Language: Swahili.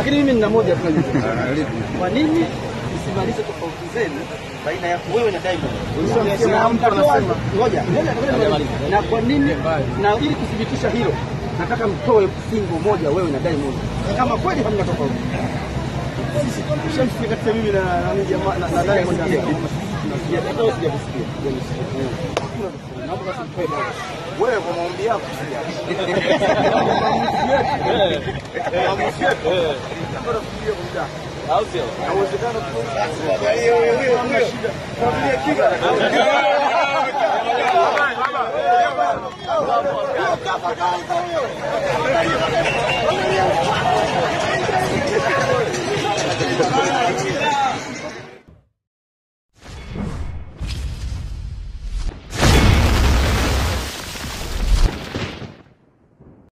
Lakini mimi nina moja tu. Kwa nini msimalize tofauti zenu baina ya wewe na Diamond? Na mtatoa ngoja, ngoja nimalize. Na kwa nini na ili kuthibitisha hilo nataka mtoe single moja wewe na Diamond. Kama kweli hamna tofauti. Sisi tushamsikia kati ya mimi na na mimi jamaa na na Diamond hapa. Tunasikia hata wewe sijakusikia. Naomba basi mtoe moja. Wewe kwa maombi yako Hawezi.